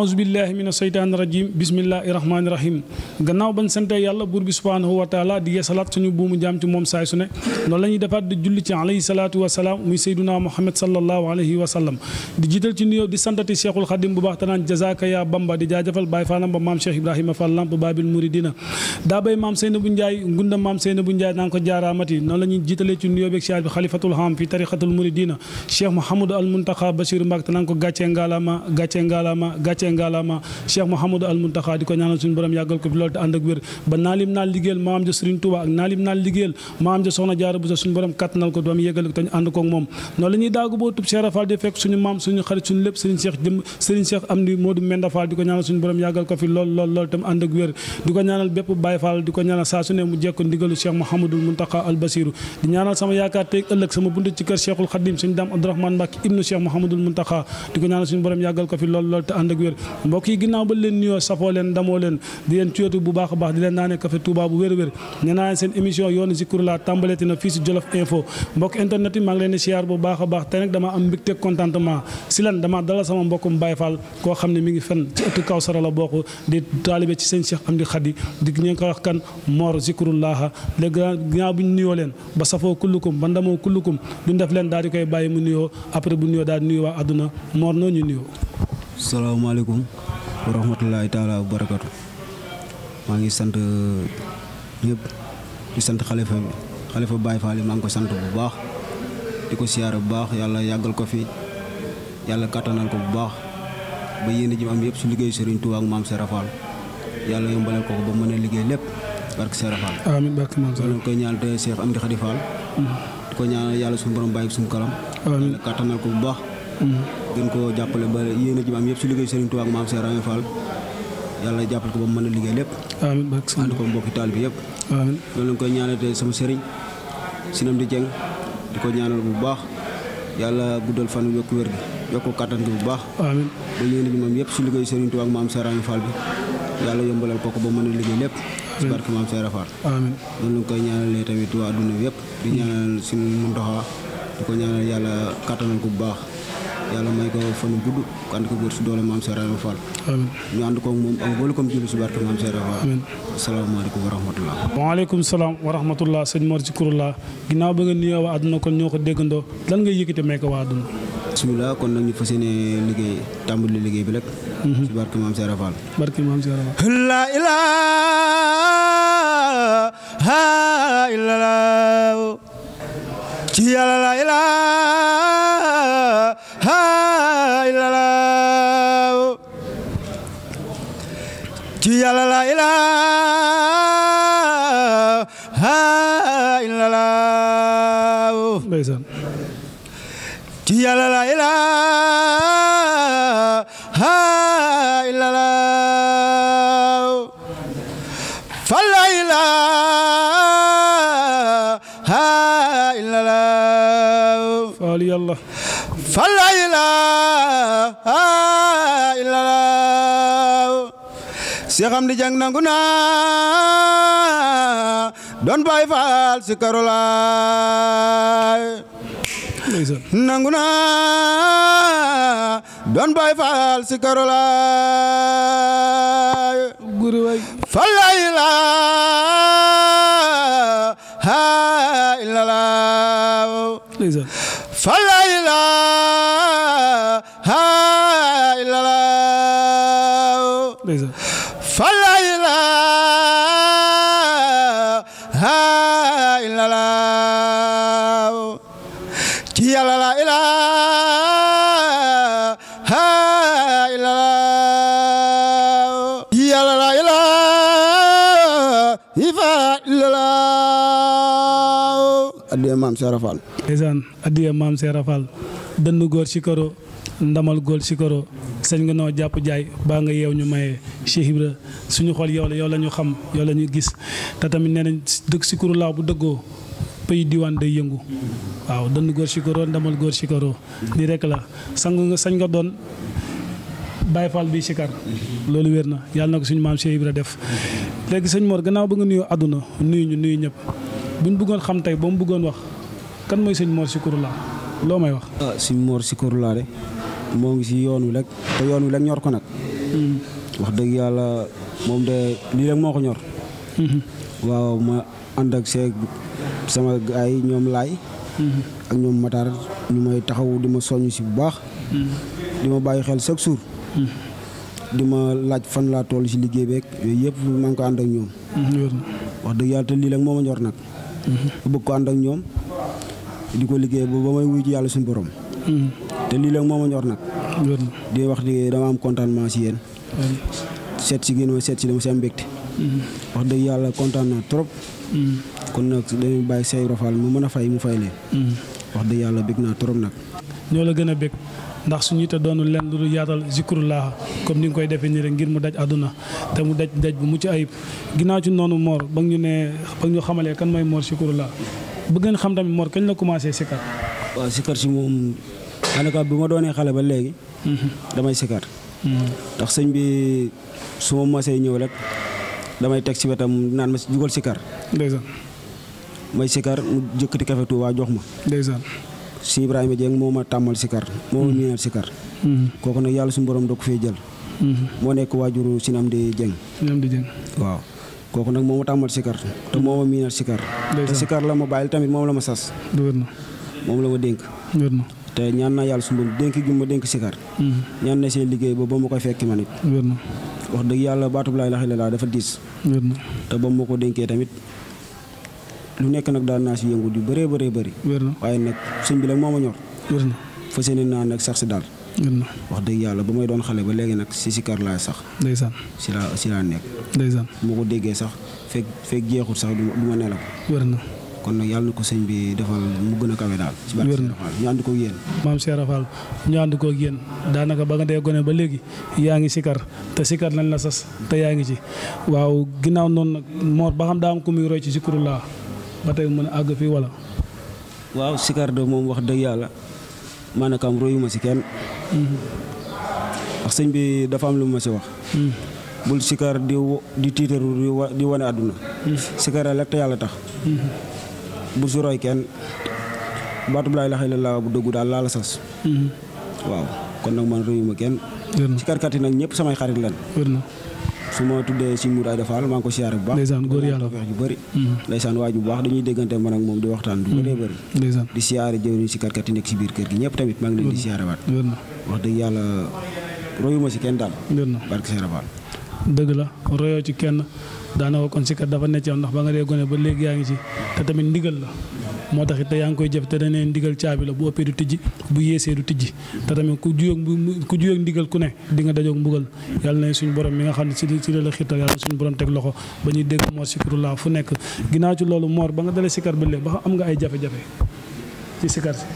aouzu billahi mina seytaani rajim bismillahi rahmaani rahim gannaaw bañ sante yàlla buur bi subhaanahu wa taala di yeesalaat suñu buumu jaam ci moom saay su ne noonu la ñuy defaat di julli ci alayhi salaatu wa salaam muy sayduna muhammad sallallahu alayhi wa sallam di jiital ci nuyoo di santati cheikhul xadim bu baax te naan jazaka ya bamba di jaajëfal baay faalam ba maam cheikh ibrahima fall lamp babil muridina daa bay maam seyna bu njaay ngunda maam seyna bu njaay naan ko jaaraamati noonu la ñuy jiitalee ci nuyoo beeg siyaar bi xalifatul ham fi tariqatul muridina cheikh mouhamadou al muntaxa basiru mbak te naan ko gàccee ngaalama gàccee ngaalama gàccee ngaalama cheikh mouhamadou al muntaxa di ko ñaanal suñu borom yàggal ko fi loolu te ànd ak wér ba naalim naal liggéeyal maam ja Serigne Touba ak naalim naal liggéeyal maam ja soxna jaara bu sa suñu borom kattanal ko doom yéggal ko te ñu ànd koog moom noonu la ñuy daagu boo tub Cheikh Rafal di fekk suñu maam suñu xarit suñu lépp Serigne Cheikh jëm Serigne Cheikh am di Modou Menda Fall di ko ñaanal suñu borom yàggal ko fi lool lool lool tam ànd ak wér di ko ñaanal bépp Baye Fall di ko ñaanal saa su ne mu jekko ndigalu Cheikh Mouhamadul Muntaqa al Basiru di ñaanal sama yaakaar teeg ëllëg sama bunt ci kër Cheikhul Khadim suñu daam Abdourahmane Mbacke ibnu Cheikh Mouhamadul Muntaqa di ko ñaanal suñu borom yàggal ko fi lool lool te ànd ak wér mbokk yi ginnaaw ba leen nuyoo safoo leen damoo leen di leen ciyatu bu baax a baax di leen naanee café Touba bu wér-wér nee naa leen seen émission yoonu Zikrullah tàmbaleeti na fii si Jolof Info mbokk internet yi maa ngi leen di siyaar bu baax a baax te nag dama am mbégte contentement si lan dama dalal sama mbokkum Baye Fall koo xam ne mi ngi fen ci ëttu Kawsara la bokk di taalibe ci seen Cheikh Amdi Khadi di ñu ko wax kan Mor Zikrullah léegi ginnaaw bu ñu nuyoo leen ba safoo kullukum ba ndamoo kullukum duñ def leen daal di koy bàyyi mu nuyoo après bu nuyoo daal di nuyoo waa àdduna Mor noo ñu nuyoo salaamaaleykum wa rahmatullahi taala wa barakatu maa ngi sant ñëpp di sant xalifa bi xalifa Baye Fall yi maa ngi ko sant bu baax di ko siyaare bu baax yàlla yàggal ko fi yàlla kattanal ko bu baax ba yéen ji am yëpp su liggéey Serigne Touba ak maam Serap Fall yàlla yombalal ko ko ba mën a liggéey lépp barke Serap Fall. amiin barke maam loolu koy ñaanal te Cheikh Amdi Khady Fall. di ko ñaanal yàlla suñu borom bàyyi suñu kalam. amiin yàlla kattanal ko bu baax. gën koo jàppale ba yéen ji am yëpp su liggéey Serigne Touba ak maam Serap Fall. yàlla jàppal ko ba mu mën a liggéey lépp. amiin barke ànd ko mbokki taal bi yëpp. amiin loolu lañ koy ñaanal te sama sëriñ sinam di jeng di ko ñaanal bu baax yàlla guddal fan yokku wér gi yokku kàttan gi bu baax. amiin ba yéen bi moom yëpp su liggéey Serigne Touba ak maam Serap Fall bi yàlla yombalal ko ko ba mën a liggéey lépp. ci barke maam Serap Fall. amiin loolu lañ koy ñaanalee tamit waa adduna bi yëpp. di ñaanal suñu Muntaxa di ko ñaanal yàlla kàttanal ko bu baax. yàlla may ko fan gudd ko ànd ko wér si doole maam Serap Fall. amiin ñu ànd koog moom ak mboolu comme julli si barke maam Serap Fall. amiin asalaamaaleykum wa rahmatullah. waaleykum salaam wa rahmatullah sëñ Mor Zikrullah ginnaaw ba nga nuyoo waa àdduna kon ñoo ko déggandoo lan nga yëkkati may ko waa àdduna. bisimilah kon nag ñu fas yéene liggéey tàmbali liggéey bi rek. si barke maam Serap Fall. barke maam Serap la ilaha illallah ci yàlla la ilaha illallah ci yàlla la ilaha illallah ndeysaan ci yàlla la ilaha illallah fa la ilaha illallah faal yàlla fa la ilaha illallah Cheikh Amdi Jang nangu naa doon Baay Faal si karolaay ndeysaan nangu naa doon Baay Faal si karolaay guri waay fa la ilaha illallah ndeysaan fa la ilaha illallah ndeysaan fa la ilaha illallah ci yàlla la ilaha illallah ci yàlla la ilaha illallah addiya maam Serap Fall ndeysaan addiya maam Serap Fall dënn góor si karo ndamal góor si karo sañ nga noo jàpp jaay baa nga yeew ñu maye Cheikh Ibra suñu xool yow la yow la ñu xam yow la ñu gis te tamit nee nañ dëkk si kuru laa bu dëggoo pays diwaan day yëngu waaw dënn góor si karo ndamal góor si karo lii rek la sang nga sañ nga doon Baye Fall bi sikar loolu wér na yàlla na ko suñu maam Cheikh Ibra def léegi sëñ Mor gannaaw ba nga nuyu àdduna nuyu ñu nuyu ñëpp buñ bëggoon xam tey ba mu bëggoon wax kan mooy sëñ Mor Zikrullah loo may wax. ah si Mor si Kër laa de moo ngi si yoon wi rek te yoon wi rek ñor ko nag wax dëgg yàlla moom de lii rek moo ko ñor waaw ma ànd ak seeg sama gaay yi ñoom laay ak ñoom Matar ñu may taxaw di ma soññ si bu baax di ma bàyyi xel chaque jour di ma laaj fan laa toll si liggéey beeg yooyu yëpp maa ngi ko ànd ak ñoom wax dëgg yàlla te lii rek moo ma ñor nag bu bëgg ko ànd ak ñoom di ko liggéey ba ba may wuy ci yàlla suñu borom te lii rek moo ma ñor nag di wax di dama am contentement si yéen seet si génn ma seet si dama si am mbégte wax dëgg yàlla kontaan naa trop kon nag dañuy bàyyi say rafal mu mën a fay mu fay leen wax dëgg yàlla bég naa trop nag ñoo la gën a bég ndax suñu te doonul lenn lu yaatal zikrullah comme ni nga koy defee nii rek ngir mu daj àdduna te mu daj daj bu mucc ayib ginnaaw ci noonu Mor ba ñu ne ba ñu xamalee kan mooy Mor zikrullah bëgg ngeen xam tamit Mor kañ la commencé sikar waaw sikar si moom daanaka bi ma doonee xale ba léegi damay sikar ndax sëñ bi su ma masee ñëw rek damay teg si wetam naan ma jugal sikar ndeysaan may sikar mu jëkkati kafe Tuubaa jox ma ndeysaan si Ibrahima Dieng moo ma tàmmal sikar moo ma miinal sikar kooku nag yàlla suñu borom da ko fee jël moo nekk waajuru sinam di Dieng ñoom di jëng waaw kooku nag moo ma tàmmal sikar te moo ma miinal sikar te sikar la ma bàyyil tamit moom la ma sas du wér na moom la ma dénk wér na te ñaan naa yàlla suñu borom dénk gi ma dénk sikar ñaan na seen liggéey ba ba ma koy fekki man it wér na wax dëgg yàlla baatub laa ilaaha illallaah dafa diis wér na te ba ma ko dénkee tamit lu nekk nag daan naa si yëngu di bëree bëree bëri wér na waaye nag sëñ bi la moo ma ñor wér na fas yéene naa nag sax si daal wér na wax dëgg yàlla ba may doon xale ba léegi nag si sikar laa sax ndeysaan si laa si laa nekk ndeysaan bu ma ko déggee sax fekk fekk jeexut sax du ma du ma nelaw wér na kon nag yàlla na ko sëñ bi defal mu gën a kawe daal si barke Wér na. Sëñ Fall ñu ànd ko yéen maam Cheikh Rafal ñu ànd koog yéen daanaka ba nga dee gone ba léegi yaa ngi sikar te sikar lañ la sas te yaa ngi ci waaw ginnaaw noonu nag Mor ba xam daa am ku muy roy ci zikrullah ba tey mën a àgg fii wala waaw sikar de moom wax dëgg yàlla maanaam royuma si kenn ndax sëñ bi dafa am lu ma si wax bul sikar di wo- di tiitaru di wa- di wane àdduna sikar rek te yàlla tax bul si roy kenn baatub laa ilaaha illallaah bu dëggu daal laa la sas waaw kon nag man royuma kenn wér na sikarkat yi nag ñëpp samay xarit lan wér na su ma tuddee si Mour Aïda Fall maa ngi ko siyaare bu baax Ndeysaan, góor yàlla. tawfeex ju bëri ndeysaan waaju bu baax dañuy déggante man ak moom di waxtaan du bëree bëri ndeysaan di siyaare jëwriñ sikarkat yi nekk si biir kër gi ñëpp tamit maa ngi leen di siyaare waat wér na wax dëgg yàlla royuma si kenn daal wér na barke Seera Fall dëgg la royoo ci kenn daanaka kon sikar dafa necc am ndax ba nga dee gone ba léegi yaa ngi ci te tamit ndigal la moo tax it te yaa ngi koy jëf te dañ ne ndigal caabi la bu ëppee du tijji bu yéesee du tijji te tamit ku juyóog ku juyóog ndigal ku ne di nga dajoog mbugal yàlla na suñu borom mi nga xam ne si si la la xiirtal yàlla na suñu borom teg loxo ba ñuy dégg Mor Zikrullah fu nekk ginnaaw ci loolu Mor ba nga dalee sikar ba léegi ba xam am nga ay jafe-jafe ci sikar si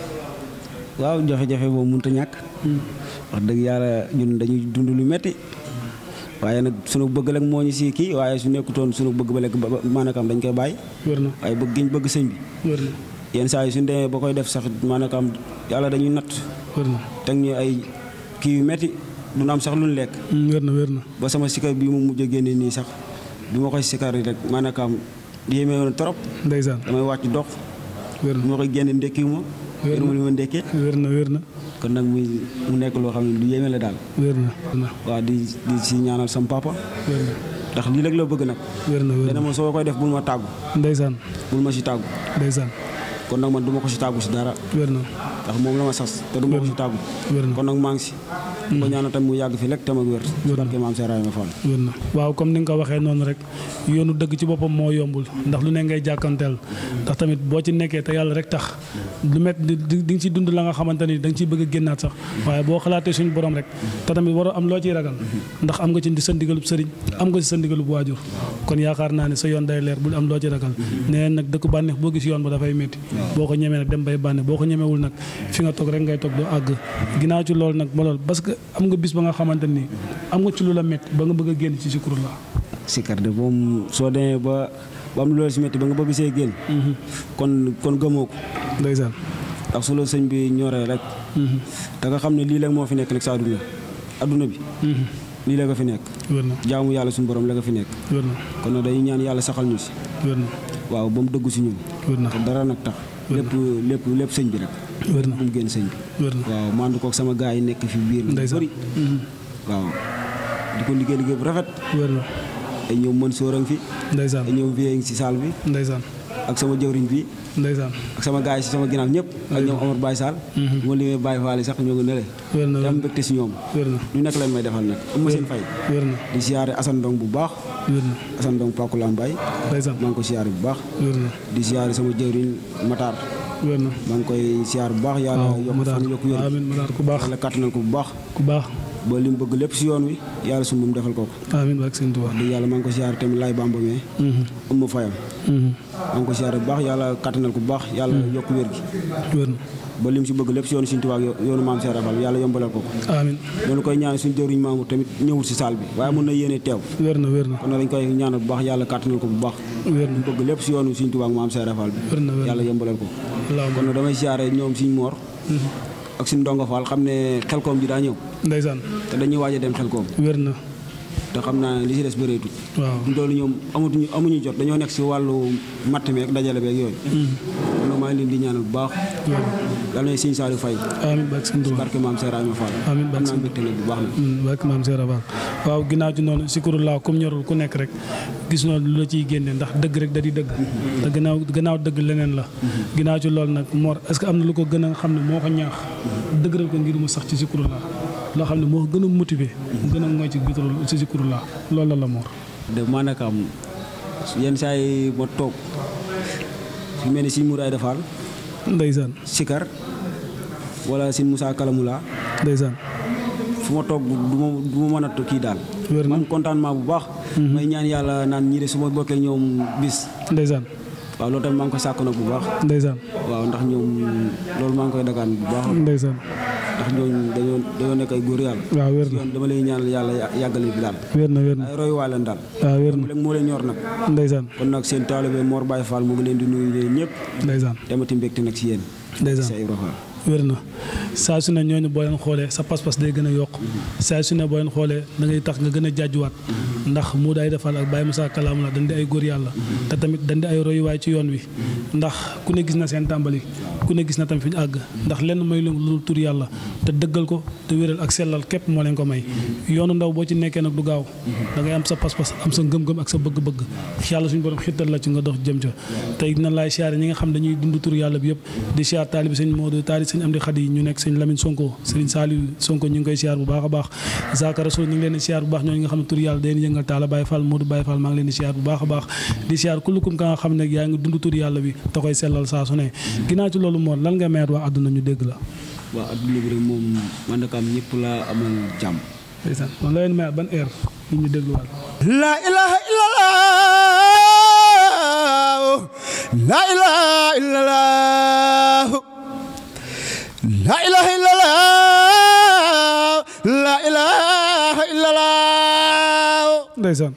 waaw jafe-jafe boobu mënut a ñàkk wax dëgg yàlla ñun dañuy dund lu metti waaye nag sunu bëgg rek moo ñu si kii waaye su nekkutoon sunu bëgg ba lekk ba maanaam dañ koy bàyyi wér na waaye bëgg giñ bëgg sëñ bi wér na yenn saa yi suñu demee ba koy def sax maanaam yàlla dañuy natt wér na teg ñu ay kii yu metti du am sax lu ñu lekk wér na wér na ba sama sikar bi mu mujj a génne nii sax bi ma koy sikar rek maanaam yéeme woon trop ndeysaan damay wàcc dox wér bi na ma koy génne ndekkiwu ma Wér na. ma li ma ndekkee wér na wér na kon nag muy mu nekk loo xam ne lu yéeme la daal wér na wér na waaw di di si ñaanal sam papa wér na ndax lii rek la bëgg nag wér na wér dana na ma soo koy def bul ma tàggu ndeysaan bul ma si tàggu ndeysaan kon nag man du ma ko si tàggu si dara wér na ndax moom la ma sas te du ma ko si tàggu wér na kon nag maa ngi si di ko ñaanal tamit mu yàgg fi rek tam ak wér si barke maam Seex Ibrahima Fall wér na waaw comme ni nga ko waxee noonu rek yoonu dëgg ci boppam moo yombul ndax lu ne ngay jàkkanteel ndax tamit boo ci nekkee te yàlla rek tax lu met di di nga ci dund la nga xamante ni da nga ciy bëgg a génnaat sax waaye boo xalaatee suñu borom rek te tamit waroo am loo ciy ragal ndax am nga ci sa ndigalub sëriñ am nga ci sa ndigalub waajur kon yaakaar naa ne sa yoon day leer bul am loo ci ragal nee nag dëkk bànneex boo gis yoon ba dafay métti boo ko ñemee nag dem bay bànneex boo ko ñemewul nag fi nga toog rek ngay toog doo àgg ginnaaw ci loolu nag ma lool parce que am nga bis ba nga xamante ni am nga ci lu la métti ba nga bëgg a génn ci Zikrullah sikar de moom soo demee ba ba am loolu si métti ba nga bëgg see génn kon kon gëmoo ko ndeysaan ndax su la sëñ bi ñoree rek da nga xam ne lii la moo fi nekk nag sa àdduna àdduna bi lii la nga fi nekk wér na jaamu yàlla suñu borom la nga fi nekk wér na kon nag day ñaan yàlla saxal ñu si wér na waaw ba mu dëggu si ñun wér na te dara nag tax lépp lépp lépp sëñ bi rek wér na bu mu génn sëñ bi wér na waaw mandu kook sama gars yi nekk fi biir lu ndeysaan bëri waaw di ko liggéey liggéey bu rafet wér na ay ñoom mën sóorang fi ndeysaan ay ñoom vie si salle bi ndeysaan ak sama jëwriñ bi ndeysaan ak sama gars yi si sama ginnaaw ñëpp ak ñoom Omar Baye Sall bu ma limee Baye Fall yi sax ñoo ngi nële wér na te am mbégte si ñoom wér na lu nekk lañ may defal nag am ma seen fay wér na di siyaare Assane Ndong bu baax wér na Assane Ndong Pakula Mbaye ndeysaan maa ngi ko siyaare bu baax wér na di siyaare sama jëwriñ Matar wér na maa ngi koy siyaare bu baax yàlla waaw yokk Matar fan yokk wér amiin Matar ku baax yàlla kàttanal ko bu baax ku baax ba li mu bëgg lépp si yoon wi yàlla su mu defal ko ko amiin barke Sëñ Tuubaa di yàlla maa ngi ko siyaare tamit lay bambamee umma fayam maa ngi ko siyaare bu baax yàlla kàttanal ko bu baax yàlla yokk wér gi wér na ba lim si bëgg lépp si yoonu Sëñ Tuubaa ak yoonu maam Seera Fall yàlla yombalal ko ko amiin loolu koy ñaan suñu jëwriñ maamu tamit ñëwul si saal bi waaye mën na yéene teew wér na wér na kon nag dañ koy ñaanal bu baax yàlla kàttanal ko bu baax wér na mu bëgg lépp si yoonu Sëñ Tuubaa ak maam Seera Fall bi wér na wér na yàlla yombalal ko allahumma kon nag damay siyaare ñoom suñ moor ak suñ ndongo Fall xam ne xelkoom ji daa ñëw ndeysaan te dañuy waaj a dem xelkoom wér na te xam naa ne li si des bëreetut waaw loolu ñoom amatuñu amuñu jot dañoo nekk si wàllu matt mi ak dajale beeg yooyu kon nag maa ngi leen di ñaanal bu baax yàlla na sëñ Saliou Faye amiin barke Sëñ Tuubaa barke maam Seera Ayma Fall amiin am barke naa Sëñ mbégte nag bu baax na barke maam Seera Fall waaw ginnaaw ci noonu sikurulaa comme ñorul ku nekk rek gis noonu lu la ciy génne ndax dëgg rek da di dëgg te gannaaw gannaaw dëgg leneen la ginnaaw ci loolu nag Mor est-ce que am na lu ko gën a xam ne moo ko ñaax dëgëral ko ngir mu sax ci sikurulaa loo xam ne moo ko gën a motivé mu gën a mooy ci bitul ci sikurulaa loolu la la Mor de maanaam am yenn saa yi ma toog su mel ni si Mouraye Defal ndeysaan Sikar wala si Moussa Kalamula ndeysaan fu ma toog du ma du ma mën a kii daal wér na man contentement bu baax may ñaan yàlla naan ñii de su ma bokkee ñoom bis ndeysaan waaw loolu tamit maa ngi koy sàkk nag bu baax ndeysaan waaw ndax ñoom loolu maa ngi koy dagaan bu baax ndeysaan ndax ñooñu dañoo dañoo nekk ay góor yàlla waaw wér na yoon dama lay ñaanal yàlla yàggale bi daal wér na wér na ay royuwaay leen daal waaw wér na léegi moo leen ñor nag ndeysaan kon nag seen taalibe Mor Baye Fall mu ngi leen di nuyu yéen ñëpp ndeysaan demati mbégte nag si yéen ndeysaan sa Ibra Fall wér na saa su ne ñooñu boo leen xoolee sa pas-pas day gën a yokk saa su ne boo leen xoolee da ngay tax nga gën a jàjjuwaat ndax mu daay defal ak Baye Moussa Kalaam la dañ di ay góor yàlla te tamit dañ di ay royuwaay ci yoon wi ndax ku ne gis na seen tàmbali ku ne gis na tamit fi ñu àgg ndax lenn may lu lu tur yàlla te dëggal ko te wéral ak sellal képp moo leen ko may yoonu ndaw boo ci nekkee nag du gaaw da ngay am sa pas-pas am sa ngëm-ngëm ak sa bëgg-bëgg yàlla suñu borom xittal la ci nga dox jëm ca tey na laay siyaare ñi nga xam dañuy dund tur yàlla bi yëpp di siyaar taalibi sëñ Modou taali sëñ Amdi Xadi ñu nekk sëñ Lamine Sonko sëñ Saliou Sonko ñu ngi koy siyaar bu baax a baax Zaka Rasoul ñu ngi leen di siyaar bu baax ñooñu nga xam ne tur yàlla day yëngal taala Baye Fall Modou Baye Fall maa ngi leen di siyaar bu baax a baax di siyaar kullukum ka nga xam ne yaa ngi dund tur yàlla bi te koy sellal saa su ne ginnaaw ci loolu moo lan nga meet waa àdduna ñu dégg la waaw adduna bi rek moom man nag am ñëpp laa amal jàmm ndeysaan man la leen mayaat ban heure ñu ñu dégluwaat La ilaha illallah La ilaha illallah La ilaha illallah La ilaha illallah ndeysaan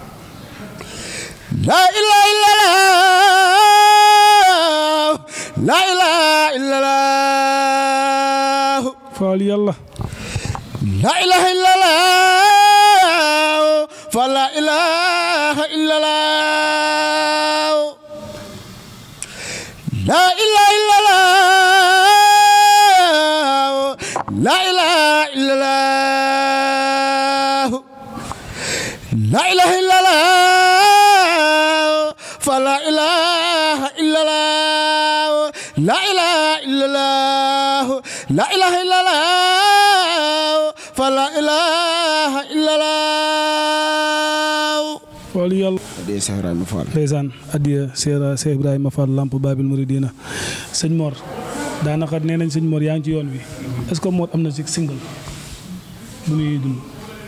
La ilaha illallah La ilaha illallah faal yàlla La ilaha illallah fa la ilaha illallah La ilaha illallah La ilaha illallah La ilaha illallah fa la ilaha illallah La ilaha illallah La ilaha illallah fa la ilaha illallah faal yàlla dee Cheikh Ibrahima Fall ndeysaan addiya seera Cheikh Ibrahima Fall Lamp Babil Mouridina sëñ Mor daanaka nee nañ sëñ Mor yaa ngi ci yoon wi est-ce que Mor am na ci single bu muy dund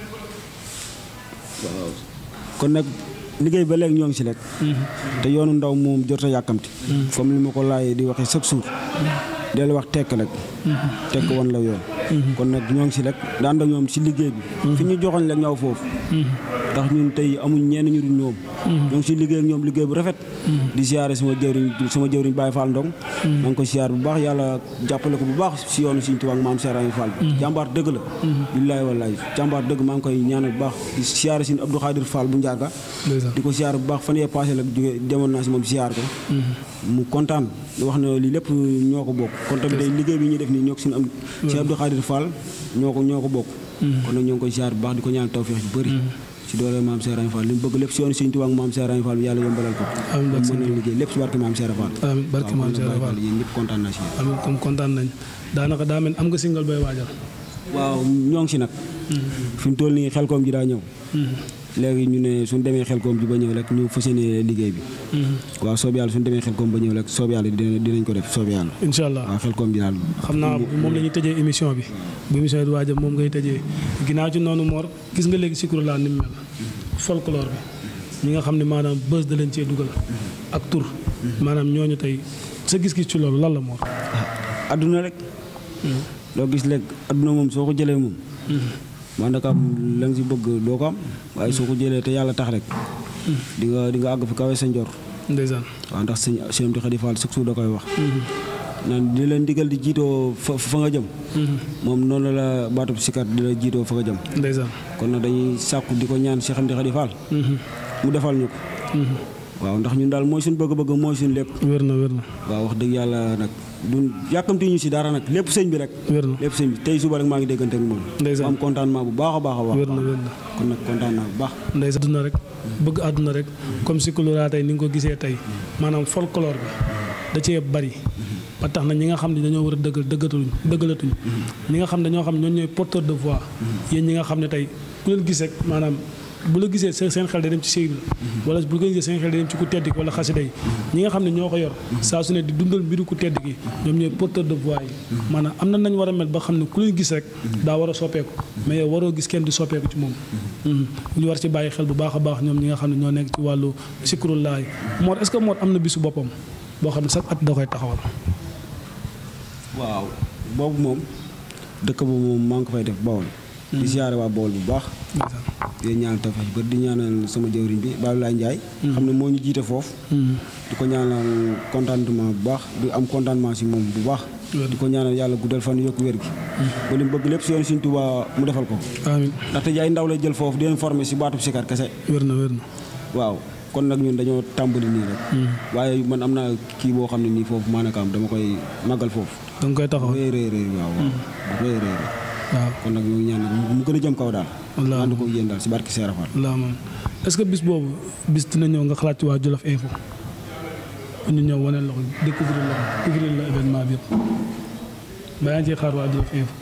kon nag liggéey ba léegi ñoo ngi si rek te yoonu ndaw moom jot a yàkkamti comme li ma ko laajee di waxee chaque jour del wax tekk rek tekk woon la yoon kon nag ñoo ngi si rek daan ak ñoom si liggéey bi fi ñu joxoñ la ñaw foofu ndax ñun tey amuñ ñenn ñu dul ñoom ñoo ngi si liggéey ak ñoom liggéey bu rafet di siyaare sama jëwriñ sama jëwriñ Baye Fall Ndong maa ngi ko siyaar bu baax yàlla jàppale ko bu baax si yoonu Sëriñ Tuubaa ak maam Cheikh Ibrahima Fall bi jàmbaar dëgg la billaahi wallaahi jàmbaar dëgg maa ngi koy ñaanal bu baax di siyaare si Abdou Khadir Fall bu njaaga ndeysaan di ko siyaar bu baax fan yee passé la jóge demoon naa si moom siyaar ko mu kontaan wax na lii lépp ñoo ko bokk kon tamit day liggéey bi ñuy def nii ñoo ko suñu am si Abdou Khadir Fall ñoo ko ñoo ko bokk kon nag ñoo ngi koy ziar bu baax di ko ñaan tawfeex ju bëri si doole maam Cheikh Ibra Fall li mu bëgg lépp si yoonu Sëñ Tuubaa ak maam Cheikh Ibra Fall bi yàlla yombalal ko Amiin, barke mën na liggéey lépp si barke maam Cheikh Ibra Fall amiin barke maam Cheikh Ibra Fall yéen ñëpp kontaan naa si yéen amiin comme kontaan nañ daanaka daa mel am nga single bay waajal waaw ñoo ngi si nag fi mu toll nii xel koom ji daa ñëw léegi ñu ne suñ demee xel koom ji ba ñëw rek ñu fas yéene liggéey bi waaw soob yàlla suñ demee xel koom ba ñëw rek soob yàlla dina- dinañ ko def soob yàlla incha allah waaw xel koom ji daal xam naa moom la ñuy tëjee émission bi bu émission bi di waajal moom ngay tëjee ginnaaw ci noonu Mor gis nga léegi Zikru laa ni mu mel folklore bi ñi nga xam ne maanaam bës da leen cee dugal ak tur maanaam ñooñu tey sa gis-gis ci loolu lan la Mor adduna rek loo gis léegi adduna moom soo ko jëlee moom man naka am la nga si bëgg doo ko am waaye soo ko jëlee te yàlla tax rek di nga di nga àgg fi kawe sa njor ndeysaan waaw ndax sëñ Cheikh Amdi Khady Fall chaque jour da koy wax naan di leen digal di jiitoo fa fa nga jëm moom noonu la baatub sikkat di la jiitoo fa nga jëm ndeysaan kon nag dañuy sàkku di ko ñaan Cheikh Amdi Khady Fall mu defal ñu ko waaw ndax ñun daal mooy suñu bëgg-bëgg mooy suñu lépp wér na wér na waaw wax dëgg yàlla nag du yàkkamti ñu si dara nag lépp sëñ bi rek wér na lépp sëñ bi tey suba rek maa ngi déggante ak moom Ndeysaan. ma am contentement bu baax a baax a baax wér na wér na kon nag kontaan naa bu baax ndeysaan àdduna rek bëgg àdduna rek comme Zikru laa tey ni nga ko gisee tey maanaam folklore bi da cee bari ba tax na ñi nga xam ne dañoo war a dëggal dëggatuñ dëggalatuñ ñi nga xam ne ñoo xam ne ñoo ñooy porteur de voix yéen ñi nga xam ne tey ku leen gis rek maanaam bu la gisee seen seen xel day dem ci Sëy Ibra wala bu la gisee seen xel day dem ci ku tedd ki wala xasida yi ñi nga xam ne ñoo ko yor saa su ne di dundal mbiru ku tedd ki ñoom ñooy porteur de voix yi maanaam am na nañ war a mel ba xam ne ku leen gis rek daa war a soppeeku mais yow waroo gis kenn di soppeeku ci moom ñu war ci bàyyi xel bu baax a baax ñoom ñi nga xam ne ñoo nekk ci wàllu Zikrullaah Mor est-ce que Mor am na bisu boppam boo xam ne chaque at da koy taxawal waaw boobu moom dëkk ba moom maa ngi ko fay def Bawol di siyaare waa Bawol bu baax ndeysaan di ñaanal tawfeex bër di ñaanal sama jëwriñ bi Babou Ndiaye xam ne moo ñu jiite foofu di ko ñaanal contentement bu baax di am contentement si moom bu baax di ko ñaanal yàlla guddal fan yokk wér gi ba li mu bëgg lépp si yoon Sëñ Tuubaa mu defal ko amiin ndaxte ay ndaw lay jël foofu di leen former si baatub sikar kese wér na wér na waaw kon nag ñun dañoo tàmbali nii rek waaye man am naa kii boo xam ne nii foofu maanaam dama koy màggal foofu da nga koy taxawal rëy rëy rëy waaw waaw bu rëy rëy rëy waaw kon nag ñu ngi ñaan nag mu gën a jëm kaw daal wallaahi ànd ko yéen daal si barki Seera Fall laa moom est-ce que bis boobu bis dina ñëw nga xalaat ci waa Jolof Info ñu ñëw wane la ko découvrir la ko couvrir la événement bi yëpp ba yaa ngi ciy xaar waa Jolof Info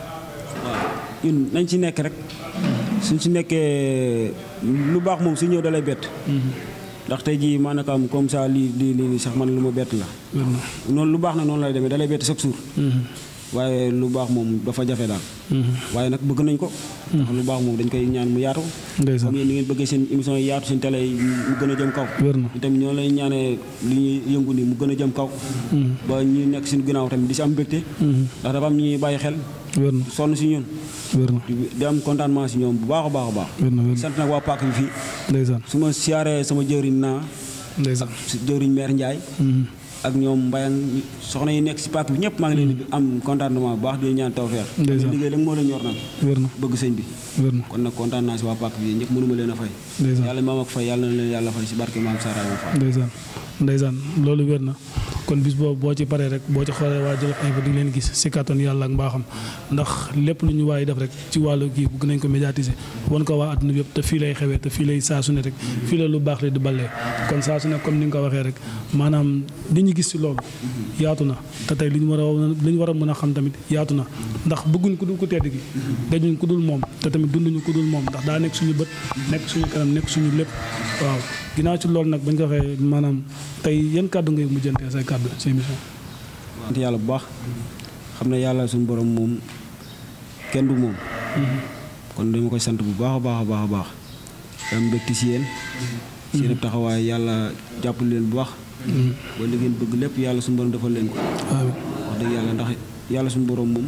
ñun nañ ci nekk rek suñ ci nekkee lu baax moom su ñëw dalay bett ndax tey jii maanaam comme ça lii lii lii sax man lu ma bett la wér na noonu lu baax nag noonu lay demee dalay bett chaque jour waaye lu baax moom dafa jafe daal waaye nag bëgg nañ ko ndax lu baax moom dañ koy ñaan mu yaatu ndeysaan comme yéen ni ngeen bëggee seen émission yi yaatu seen télé yi mu gën a jëm kaw wér na itam ñoo lay ñaanee li ñuy yëngu ni mu gën a jëm kaw ba ñu nekk suñu ginnaaw tamit di si am mbégte ndax dafa am ñu ñuy bàyyi xel wér na sonn si ñun wér na di di am contentement si ñoom bu baax a baax a baax wér na wér na sant nag waa Pàkk bi fii ndeysaan su ma siyaaree sama jëwriñ naa ndeysaan si jëwriñ maire Ndiaye ak ñoom mbayang soxna yi nekk si Pàkk bi ñëpp maa ngi leen di am contentement bu baax di ñaan tawfeex Ndeysaan. liggéey rek moo la ñor nag wér na bëgg sëñ bi wér na kon nag kontaan naa si waa Pàkk bi ñëpp mënuma leen a fay ndeysaan yàlla maam ak fay yàlla na leen yàlla fay si barke maam Sara ma Fall ndeysaan ndeysaan loolu wér na kon bis boobu boo ci paree rek boo ci xoolee waa Jolof Info di leen gis si kattan yàlla ak mbaaxam ndax lépp lu ñu waaye def rek ci wàllu kii bëgg nañ ko médiatiser wan ko waa adduna bi yëpp te fii lay xewee te fii lay saa su ne rek fii la lu baax la di ballee kon saa su ne comme ni nga ko waxee rek maanaam li ñu gis si loolu yaatu na te tey li ñu war a li ñu war a mën a xam tamit yaatu na ndax bëgguñ ku dul ku tedd gi dajuñ ku dul moom te tamit dunduñu ku dul moom ndax daa nekk suñu bët nekk suñu kanam nekk suñu lépp waaw ginnaaw ci loolu nag bañ ko waxee maanaam tey yan kàddu ngay mujjantee say kàddu si émission sant yàlla bu baax xam ne yàlla suñu borom moom kenn du moom kon dama koy sant bu baax a baax a baax a baax am mbégte si yéen seen ab taxawaay yàlla jàppale leen bu baax ba li ngeen bëgg lépp yàlla suñu borom defal leen ko amiin wax dëgg yàlla ndax yàlla suñu borom moom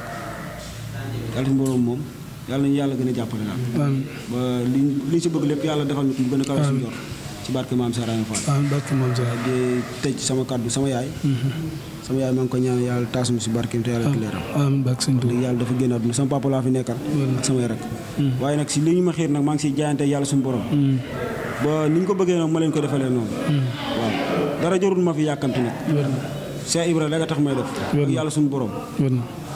yàlla suñu borom moom yàlla nañu yàlla gën a jàppale daal amiin ba li li si bëgg lépp yàlla defal ñu ko mu gën a kawe suñu jor ci barke maam Sara Fall amiin barke moom sa di tëj sama kàddu sama yaay sama yaay maa ngi ko ñaan yàlla taasum si barkeem te yàlla leeram amiin barke sëñ Tuubaa dëgg yàlla dafa génn àdduna sama papa laa fi nekkal ak samay rek waaye nag si li ñu ma xiir nag maa ngi siy jaayante yàlla suñu borom ba ni ñu ko bëggee nag ma leen ko defalee noonu waaw dara jarul ma fi yàkkamti nag wér na Cheikh Ibra da nga tax may def Wér ak na. yàlla suñu borom wér na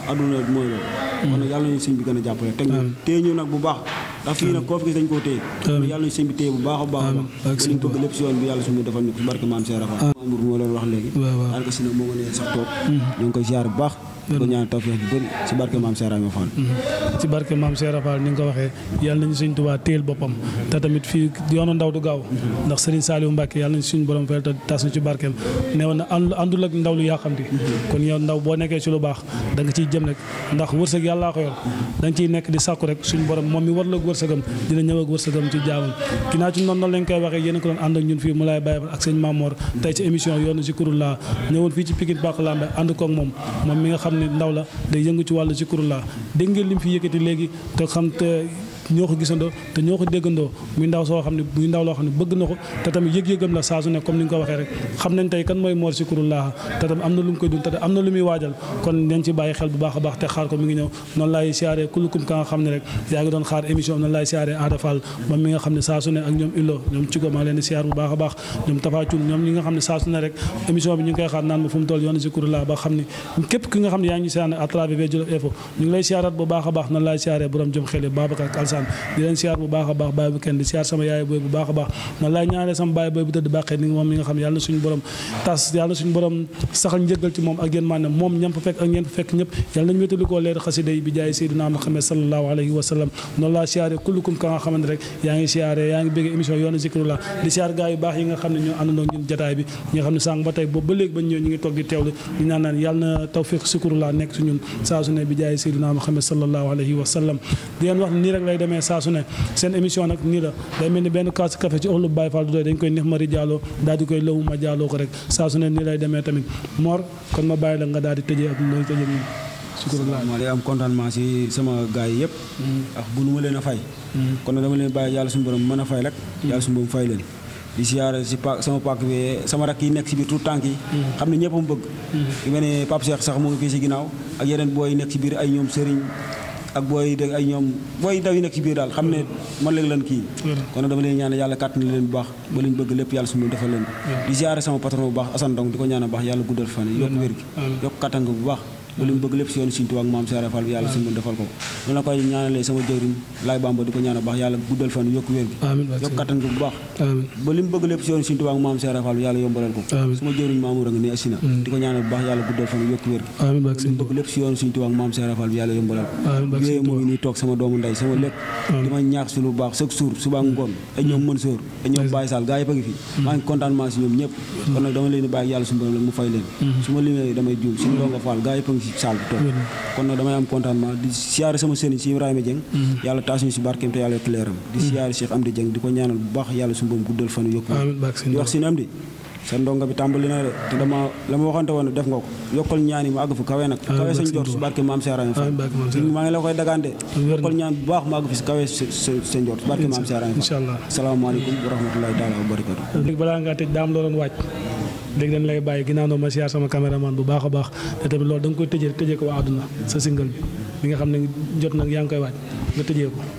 adduna mooy loolu kon nag yàlla nañu sëñ bi gën a jàppale teg ñu téye ñu nag bu baax ndax fii nag koo fi gis dañ koo téye yàlla nañu sëñ bi téye bu baax a baax a baax ba liñ bëgg lépp si yoon bi yàlla suñu defal ñu ko si barke maam Cheikh Rafa Mamour moo leen wax léegi daanaka si nag moo ma nee sax toog ñu ngi koy ziar bu baax di ko ñaan tawfeex bu bëri si barke maam Cheikh Rafa Fall ci barke maam Cheikh Rafal ni nga ko waxee yàlla nañu suñ Tuubaa téel boppam te tamit fii yoonu ndaw du gaaw ndax Serigne Saliou Mbacke yàlla nañu suñ borom fayal te tas ñu ci barkeem neewoon na ànd àndul ak ndaw lu yaa xamti kon yow ndaw boo nekkee ci lu baax da nga ciy jëm rek ndax wërsëg yàllaa ko yor da nga ciy nekk di sàkku rek suñ borom moom mi war la ak wërsëgam dina ñëw ak wërsëgam ci jaamam ginnaaw ci noonu noonu lañ koy waxee yéen a ko doon ànd ak ñun fii mu lay bàyyi ak sëñ Mamor tey ci émission yoonu si kurul laa ñëwoon fii ci Pikine Bàq Lambe ànd koog moom moom mi nga xam ne ndaw la day yëngu ci wàllu si kurul laa dégg ngeen lim fi yëkkati léegi te xam te ñoo ko gisandoo te ñoo ko déggandoo muy ndaw soo xam ne muy ndaw loo xam ne bëgg na ko te tamit yëg-yëgam la saa su ne comme ni nga ko waxee rek xam nañ tey kan mooy Mor Zikroulah te tamit am na lu mu koy dund te am na lu muy waajal kon nañ ci bàyyi xel bu baax a baax te xaar ko mi ngi ñëw noonu laay siyaaree kulukum ka nga xam ne rek yaa ngi doon xaar émission noonu laay siyaaree Ada Fall moom mi nga xam ne saa su ne ak ñoom Illo ñoom Cigo maa leen di siyaar bu baax a baax ñoom Tafa Thioune ñoom ñi nga xam ne saa su ne rek émission bi ñu ngi koy xaar naan ma fu mu toll yoonu Zikroulah ba xam ne képp ki nga xam ne yaa ngi siyaare à travers Jolof Info ñu ngi lay siyaaraat bu baax a baax noonu laay siyaaree borom jëm xel Babacar Alsane di leen siyaar bu baax a baax baay bu kenn di siyaar sama yaay booy bu baax a baax man laay ñaanale sama baay booy bu tëdd bàqee ni moom mi nga xam ne yàlla na suñu borom tas yàlla na suñu borom saxal njëggal ci moom ak yéen maanaam moom ñam fa fekk ak ñeen fa fekk ñëpp yàlla nañu wétalu koo leer xasida yi bi jaay Seydina Muhammad sallallahu alayhi wa sallam noonu laa siyaare kullukum ka nga xamante rek yaa ngi siyaare yaa ngi bégg émission yoonu Zikroulah di siyaar gaa yu baax yi nga xam ne ñoo àndandoo ñun jataay bi ñi nga xam ne sànq ba tey boobu ba léegi ba ñëw ñu ngi toog di teewlu ñu naan naan yàlla na tawfiq Zikroulah nekk su ñun saa su ne bi jaay Seydina Muhammad sallallahu alayhi wa sallam di leen wax nii rek lay demee saa su ne seen émission nag nii la day mel ni benn kaas café ci ëllëg Baye Fall du doy dañ koy neex mari jaaloo daal di koy lëwu ma jaaloo ko rek saa su ne nii lay demee tamit Mor kon ma bàyyi la nga daal di tëjee ak looy tëjee nii Zikroulah maa day am contentement si sama gars yi yëpp ak bu nu ma leen a fay kon nag dama leen bàyyi yàlla suñu borom mën a fay rek yàlla suñu borom fay leen di siyaare si pa sama pàkk bi sama rakk yi nekk si biir tout tànk yi xam ne ñëpp mu bëgg yu mel ne Pape Cheikh sax mu ngi fii si ginnaaw ak yeneen booy yi nekk si biir ay ñoom Serigne ak booy de ay ñoom booy daw yi nekk ci biir daal xam ne man léegi lan kii kon nag dama leen ñaan yàlla kàttan leen bu baax ba liñ bëgg lépp yàlla suñu defal leen di ziare sama patron bu baax Assane Ndong di ko ñaan baax yàlla guddal fan yokk wér gi yokk kàttan bu baax ba li mu bëgg lépp si yoonu Sëriñ Tuubaa ak maam Seere Fall bi yàlla suñu defal ko noonu la koy ñaanalee sama jëwriñ Laay Bamba di ko ñaan baax yàlla guddal fan yokk wér gi yokk kàttan bu baax ba li mu bëgg lépp si yoonu Sëriñ Tuubaa ak maam Seere Fall bi yàlla yombalal ko sama jëwriñ Mamour a ngi ne asina di ko ñaanal bu baax yàlla guddal fan yokk wér gi li mu bëgg lépp si yoonu Sëriñ Tuubaa ak maam Seere Fall bi yàlla yombalal ko yooyu moo ngi nii toog sama doomu ndey sama lépp di ma ñaax si lu baax chaque jour suba ngoon ay ñoom mën sóor ay ñoom Baye Sall gaa yëpp a ngi fi maa ngi contentement si ñoom ñëpp kon nag dama leen di bàyyi yàlla suñu borom la mu fay leen su ma limee damay juum suñu doonga Fall gaa yëpp a ngi si salle bi toog kon nag damay am contentement di siyaare sama sëriñ si Ibrahima Dieng yàlla taas ñu si barkeem te yàlla yokk leeram di siyaare Cheikh Amdi Dieng di ko ñaanal bu baax yàlla suñu borom guddal fan yokku di wax si ne am di sa ndonga bi tàmbali na de te dama la ma waxante woon def nga ko yokkal ñaan yi ma àgg fu kawe nag kawe sañ jot si barke maam Seeraay Fall maa ngi la koy dagante yokkal ñaan bu baax ma àgg fi si kawe sa njort si barke maam Seeraay Fall salaamaaleykum wa rahmatulahi taala wa barakatu léegi balaa ngaa tëj daam loo doon waaj léegi dañ lay bàyyi ginnaaw ma siyaar sama caméraman bu baax a baax te tamit loolu da nga koy tëjee tëjee ko waa àdduna sa single bi bi nga xam ne jot nag yaa ngi koy waaj nga tëjee ko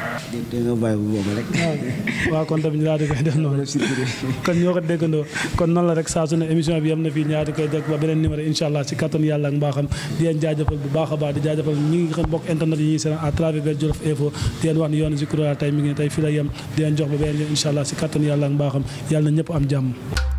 te nga bàyyi bu boobu rek waaw kon tamit ñu daal di koy def noonu kon ñoo ko déggandoo kon noonu la rek saa su ne émission bi yam na fii ñaari koy dégg ba beneen numéro incha allah si kattan yàlla ak mbaaxam di leen jaajëfal bu baax a baax di jaajëfal ñi ngi xam mbokk internet yi ñuy seen à travers Jolof Info di leen wax ni yoonu Zikroulah tey mi ngi tey fii la yem di leen jox ba beneen yoon incha allah si kattan yàlla ak mbaaxam yàlla na ñëpp am jàmm